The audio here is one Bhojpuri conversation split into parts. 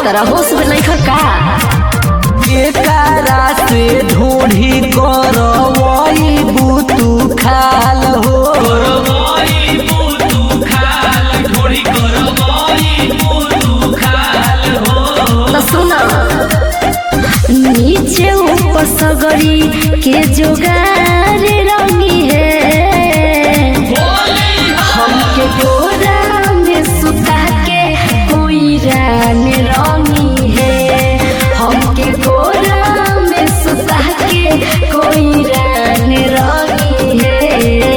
तारा होश में नहीं का एकरा से ढूंढी करवई बुतू खाल हो तो सुना नीचे ऊपर सगरी के जोगार रंगी है हमके गोरा में सुता के कोई रान रंगी है हमके गोरा में सुता के कोई रान रंगी है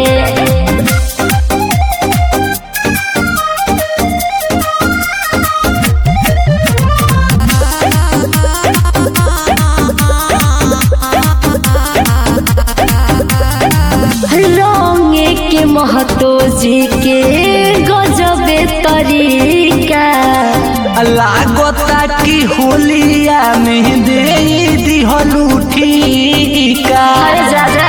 रंगे के महतो जी के गजबे तरीका लागता कि होलिया में दे दिहलू ठीका अरे जा जा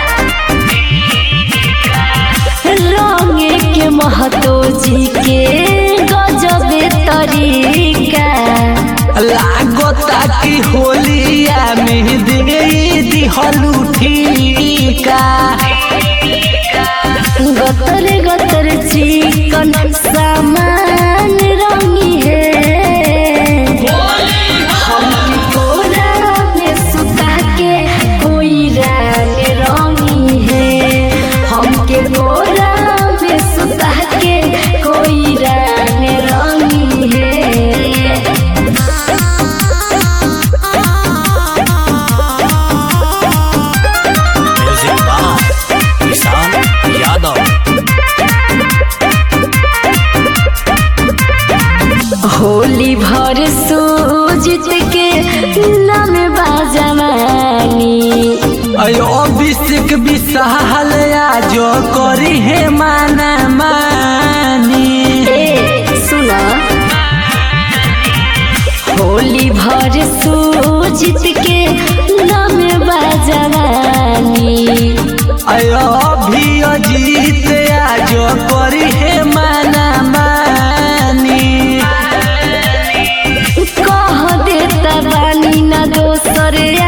रंगे के महतो जी के गजबे तरीका लागता कि होलिया में दे दिहलू ठीका गतर गतर चिकन सामान रंगी है हमके कोरा में सुता के कोई रान रंगी है हमके कोरा में सुता के कोई रान रंगी है म्यूजिक बाय किसान यादव होली भर सूजित के नाम बाजवानी अयो अभिषेक विशाल आज करी है माना मानी ए सुना होली भर सूजित के नाम बाजवानी अयो अभी अजीत आज करी है माना मानी कह देता बानी ना दोसर